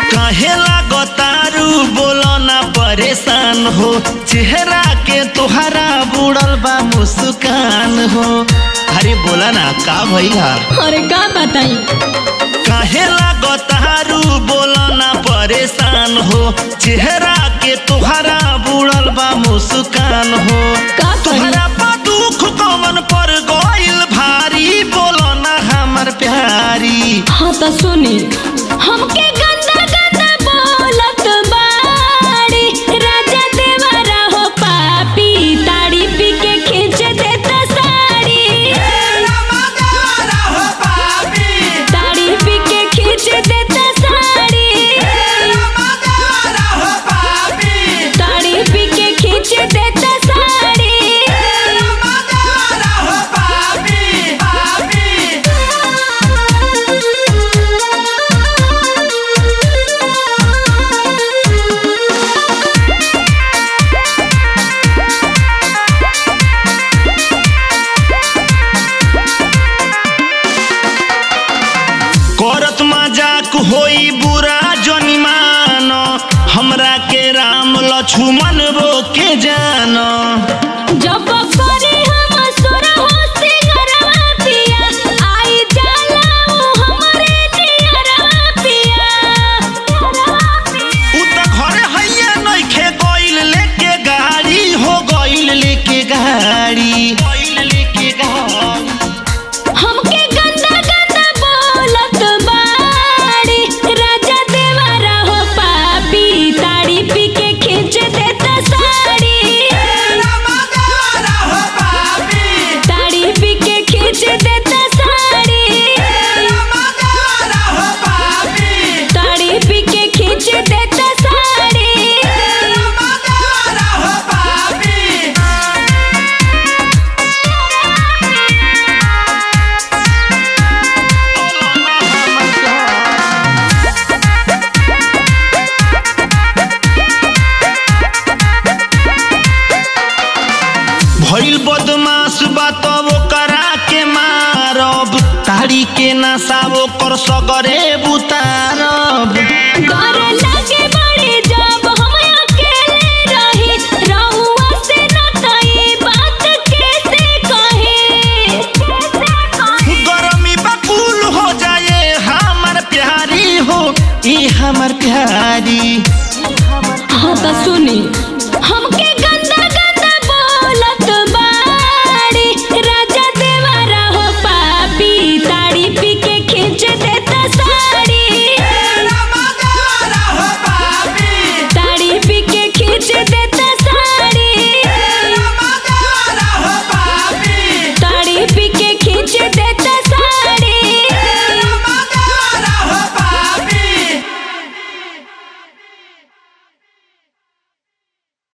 काहे लागतारू बोलो ना परेशान हो चेहरा के तोहरा बुड़ल बा मुस्कान हो अरे बोला ना का भइला अरे का बताई काहे लागतारू बोलो ना परेशान हो चेहरा के तोहरा बुड़ल बा मुस्कान हो का कही तोहरा पा दुख कमन पर गइल भारी बोलो ना हमर प्यारी हाँ तो सुनी हमके गंदा गंदा बोलत बाड़ी राजा देवरा हो पापी ताड़ी पी के खींच देता साड़ी ताड़ी पी के खींच देता साड़ी ताड़ी पी के खींच देता साड़ी करत मजाक होई बुरा जनिमान हमरा के राम लक्ष्मण रो के जान जब करे हम सोरा हो सिंगरवा पिया आई जाला ऊ हमरे नियरवा पिया उ त घरे हैया नइखे गइल लेके गाड़ी हो गइल लेके गाड़ी गइल लेके गाड़ी हमके गंदा गंदा बोलत बाड़ी राजा देवरा हो पापी ताड़ी पी के खींच देता साड़ी ताड़ी पी के खींच देता साड़ी ताड़ी पी के खींच देता साड़ी भइल बदमाश बा तब करा के मारब ताड़ी के नशा ओकर सगरे बुतारब डर लागे बड़ी जब हम अकेले रही रहुआ से न तई बात कैसे कहे गरमी बकुल हो जाए हमर प्यारी हो ई हमर प्यारी हाँ तो सुनी